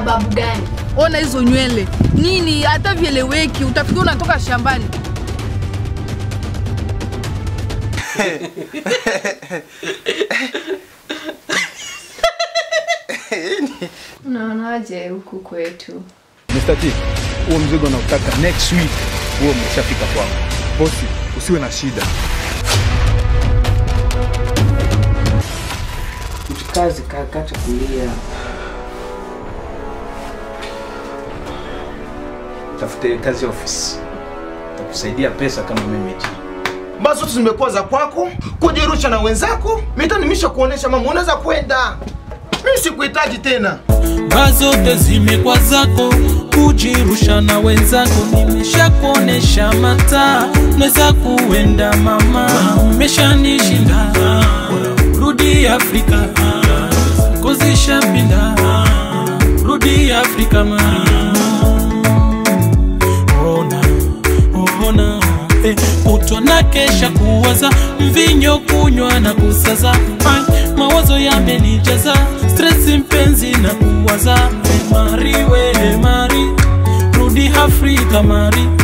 Sababu gani? Ona hizo nywele nini, hata vieleweki, utafikia unatoka shambani. Unaonaje huku kwetu? Mr. T, huo mzigo nautaka next week huo umeshafika kwako. Bosi, usiwe na shida. Mtukazi kakata kulia. Tafute kazi ofisi, takusaidia pesa kama mimi tu. Basi zote zimekuwa za kwako, kujirusha na wenzako. Mita nimisha kuonesha mama, unaweza kwenda. Mimi sikuhitaji tena. Baa zote zimekuwa zako, kujirusha na wenzako. Nimeshakuonesha mataa, naweza kuenda mama, umeshanishinda. Rudi Afrika, kozishapinda. Rudi Afrika ma ona ona eh, kutwa na kesha kuwaza mvinyo kunywa na kusaza Ai, mawazo yamenijaza stress mpenzi na kuwaza eh, mari we mari rudi Afrika mari